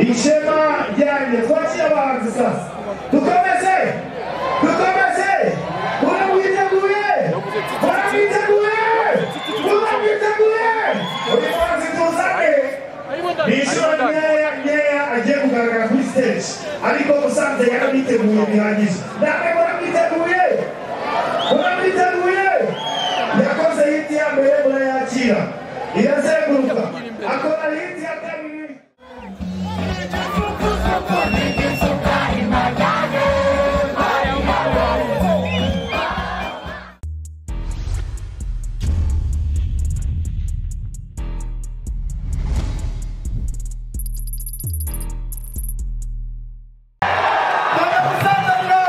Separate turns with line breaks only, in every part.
ishema ryanjye twakira abahanzi sasa dukomeze dukomeze uramwiteguye uramwiteguye uramwiteguye uyu muhanzi tuzane ni inshuro nkeya nkeya agiye kugaragara kuri stage ariko usanze yarabiteguye bihagije namwe muramwiteguye muramwiteguye yakoze hiti ya mbere murayakira irazenguruka akora hiti ya kabiri Vamos a Santo Andrés!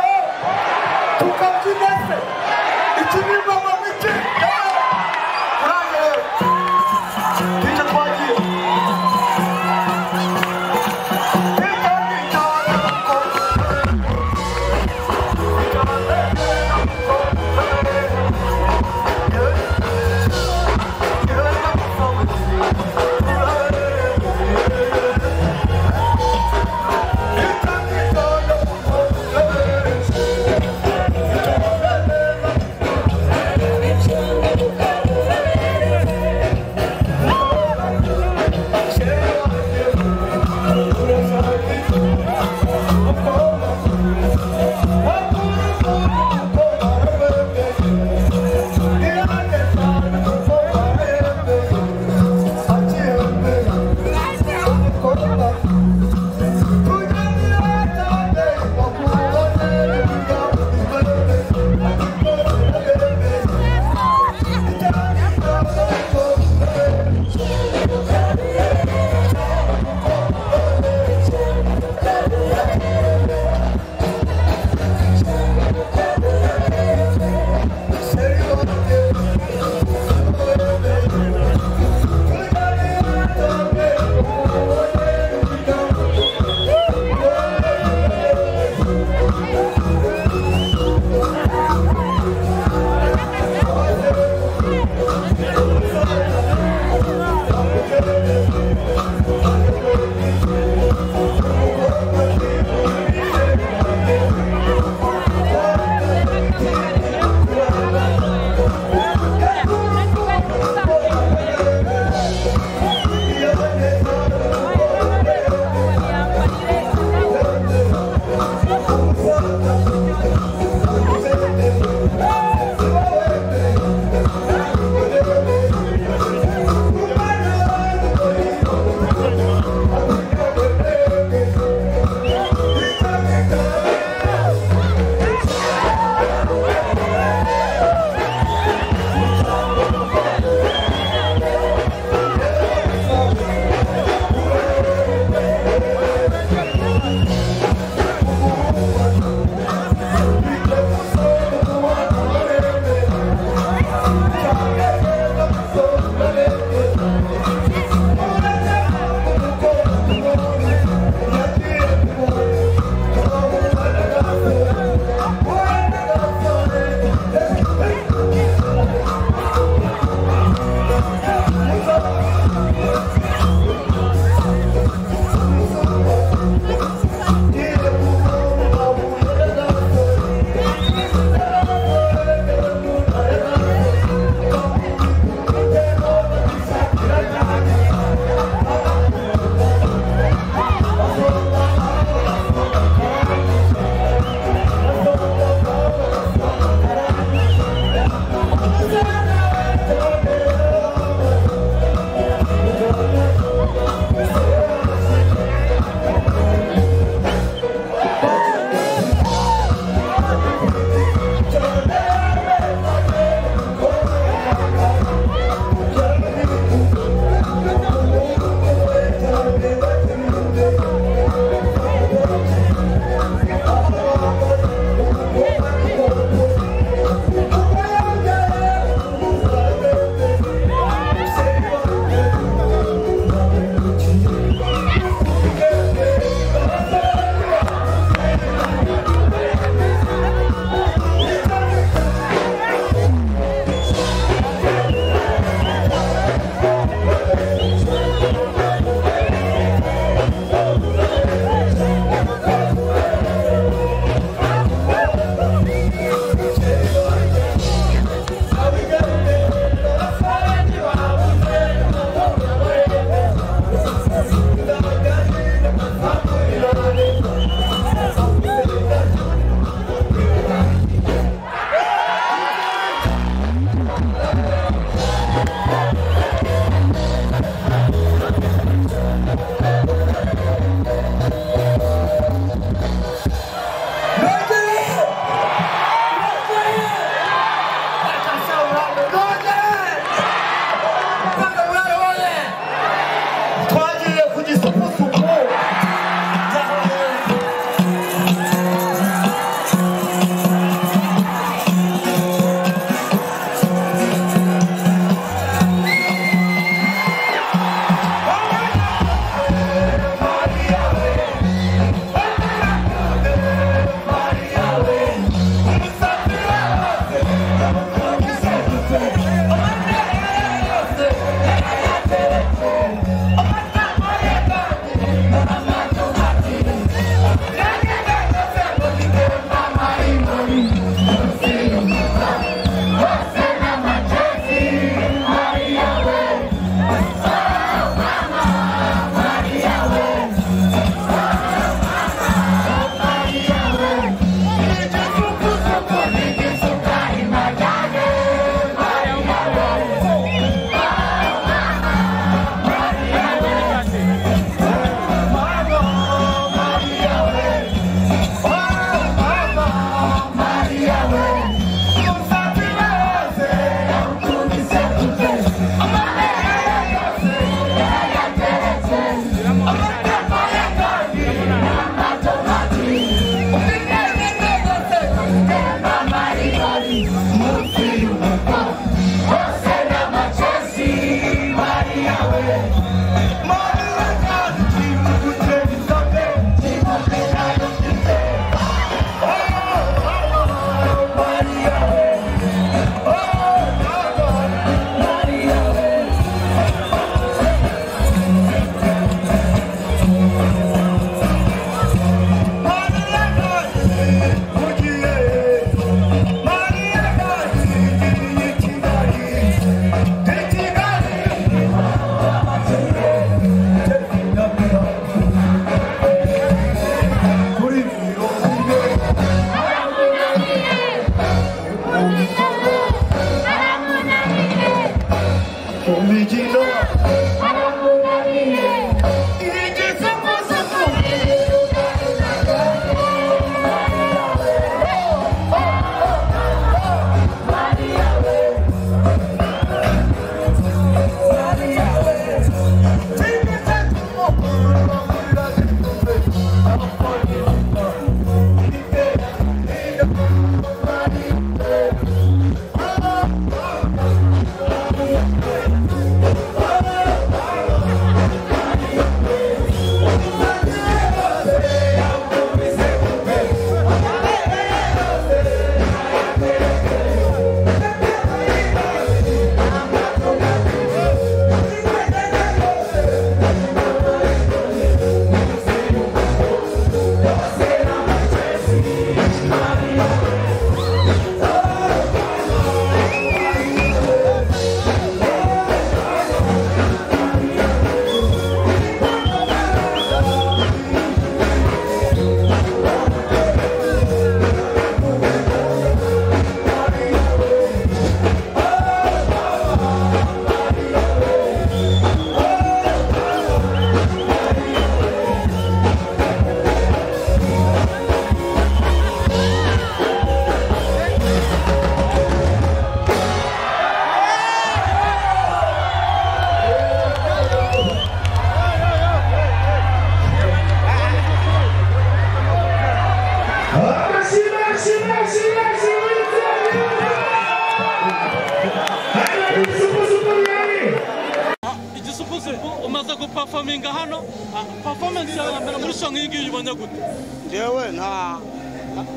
performance yawe ya mbere muri shanga iyi ngiyi ubona gute
ngewe nta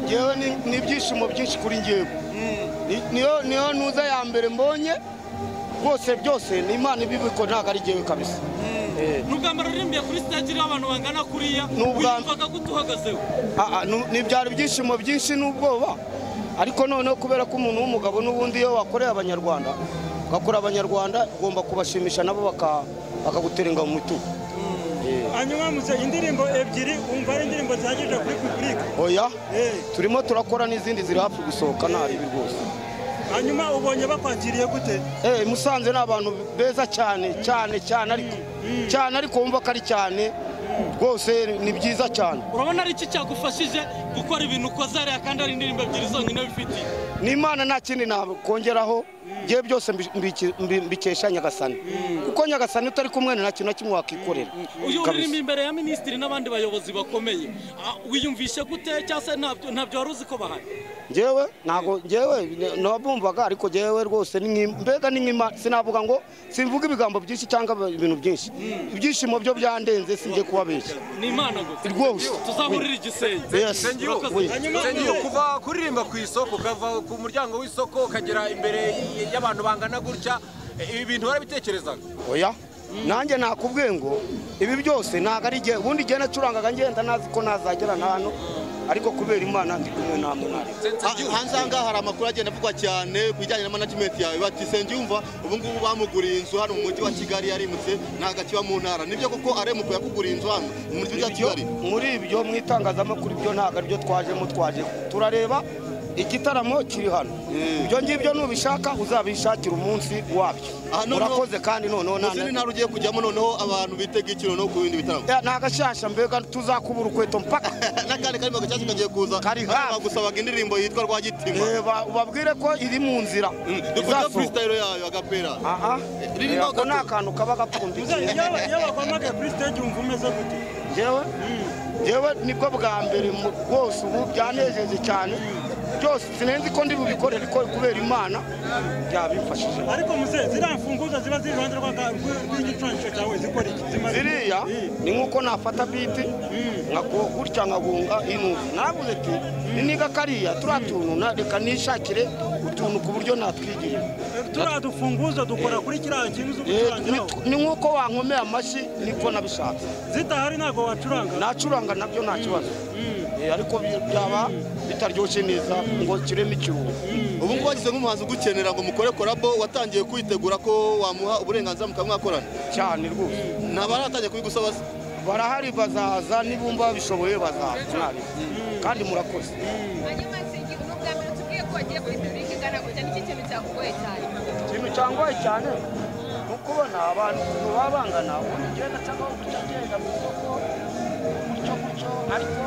ngewe ni- ni ibyishimo byinshi kuri ngewe Ni- niyo niyo ntuza ya mbere mbonye rwose byose ni imana ibibiko ntabwo ari ngewe kabisa Eh,
ni ubwa mbere uririmbiye kuri stage iriho abantu bangana kuriya
Ni ubwa-
wiyumvaga gute uhagazeho
ah, ah, nu- ni byari ibyishimo byinshi n'ubwoba ariko noneho kubera ko umuntu w'umugabo n'ubundi iyo wakoreye abanyarwanda ugakora abanyarwanda ugomba kubashimisha nabo baka- bakaguterenga mu mitugu Eh,
hanyuma musa indirimbo ebyiri wumva ari indirimbo zihagije kuri pipurike
oya
Eh.
turimo turakora n'izindi ziri hafi gusohoka nta ribi rwose
hanyuma ubonye bakwakiriye gute
Eh, musanze ni abantu beza cyane cyane cyane ariko cyane ariko wumva ko ari cyane rwose ni byiza cyane
urabona ari iki cyagufashije gukora ibintu ukoze hariya kandi ari indirimbo ebyiri zonyine bifitiye
n'imana nta kindi nakongeraho ngewe byose mbi- mbi- mbi- mbikesha nyagasani kuko nyagasani utari kumwe nta kintu na kimwe wakikorera
uyu
Kabisa.
uririmba imbere ya minisitiri n'abandi bayobozi bakomeye Ah, wiyumvishe gute cyangwa se ntabyo ntabyo wari uzi ko bahari
ngewe ntabwo ngewe ne- nabumvaga ariko ngewe rwose ni nk'im- mbega ni nk'imana sinavuga ngo simvuga ibigambo byinshi cyangwa ibintu byinshi ibyishimo byo byandenze sinjye kubabeshya
ni imana gusa
Rwose.
tuzahurira igisenge
Yes.
Urakoze.
Oui.
hanyuma
Nsengiyumva kuva kuririmba ku isoko ukava ku muryango w'isoko ukagera imbere y- y'abantu bangana gutya ibi bintu warabitekerezaga
oya nanjye nakubwiye ngo ibi byose ntabwo ari igihe ubundi igihe nacurangaga ngenda nazi ko ntazagera na hano ariko kubera imana ndi kumwe namwe ntari
Ha- hanze aha ngaha hari amakuru agenda avugwa cyane ku bijyanye na management yawe bati Nsengiyumva ubu ngubu bamuguriye inzu hano mu mujyi wa Kigali yarimutse ntabwo akiba mu ntara nibyo koko aremuko yakuguriye inzu hano mu mujyi wa Kigali
muri ibyo mu itangazamakuru ibyo ntabwo aribyo twajemo twaje turareba igitaramo kiri hano ibyo ngibyo nubishaka uzabishakira umunsi wabyo
Aha noneho-
urakoze kandi noneho nta-
mu zindi ntara ugiye kujyamo noneho abantu bitega iki noneho ku bindi bitaramo
Eh, ni agashyashya mbega tuzakubura ukweto mpaka
n'akandi karimo gashyashya kagiye kuza
Kari hafi.
Hano bagusabaga indirimbo yitwa Rwagitima
Eh, ba- ubabwire ko iri mu nzira
dukurikira freestyle yayo agapera
aha
Ririmo
Eh, ako ni
gato.
akantu kaba
musa
gapfundikiye
iyo iyo bakwamagaye kuri stage wumva umeze gute
njyewe njyewe nibwo bwa mbere mu- bwose ubu byanejeje cyane byose sinenzi ko ndi bubikorere ko kubera imana byabimfashije
ariko musa ziriya mfunguzo ziba ziri iruhande rw'aka- rw- rw'igicurangisho cyawe zikora iki zimaze
ziriya ni nk'uko nafata biti nkagu- gutya nkagunga inubu naravuze ati ni niga kariya turiya tuntu na- reka nishakire utuntu ku buryo natwigira
turiya dufunguzo dukora kuri kiriya kintu zo
Eh,
gucurangiraho
ni- ni nk'uko wankomeye amashyi niko nabishatse
zitahari ntabwo wacuranga
nacuranga nabyo nta kibazo Eh, ariko bi- byaba bitaryoshye neza ngo kiremo ikiruhuko
ubu ngubu wagize nk'umuhanzi ugukenera ngo mukore korabo watangiye kwitegura ko wamuha uburenganzira mukamwakorana
cyane rwose
ntabaratangiye kubigusaba se
barahari bazaza nibumva babishoboye bazaza mwarimu. kandi murakoze
hanyuma nsingi ni ubwa mbere tubwiye ko wagiye kuri pibulike ingana gutya n'iki kintu cyakugoye cyane
ikintu cyangoye cyane ni ukubona abantu ukuntu baba bangana ubundi ugenda cyangwa gutya agenda mu isoko gutyo gutyo ariko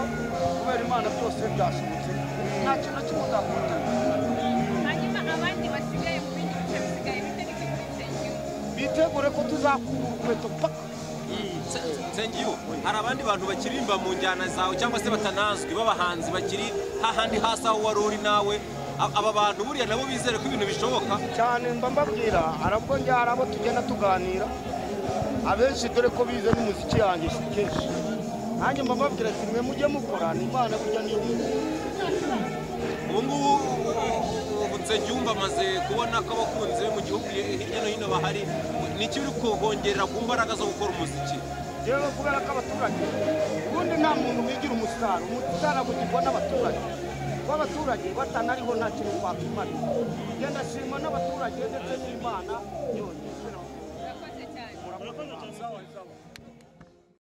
kubera imana byose byashobotse nta kintu kimuzakundana
hanyuma abandi basigaye mu bindi bice bisigaye bite n'iki kuri nsengiyumva
bitegure ko tuzakura urukweto paka
Nsengiyumva hari abandi bantu bakiririmba mu njyana zawe cyangwa se batanazwi b'abahanzi bakiri hahandi hasi aho wari uri nawe A- aba bantu buriya nabo bizere ko ibintu bishoboka
cyane mba mbabwira hari ubwo njya hari abo tugenda tuganira abenshi dore ko bize n'umuziki yanjye si kenshi nanjye mba mbabwira ati mwe mujye mukora ni imana burya niyo
ubu ngubu ubu Nsengiyumva amaze kubona ko abakunzi be mu gihugu hirya no hino bahari ni iki uri kubongerera ku mbaraga zo gukora umuziki
rero kubera ko abaturage ubundi nta muntu wigira umusitari umusitari agugirwa n'abaturage kuba abaturage batanariho nta kintu twakwimana genda shima n'abaturage ndetse n'imana yonyine
urakoze cyane
Murakoze cyane.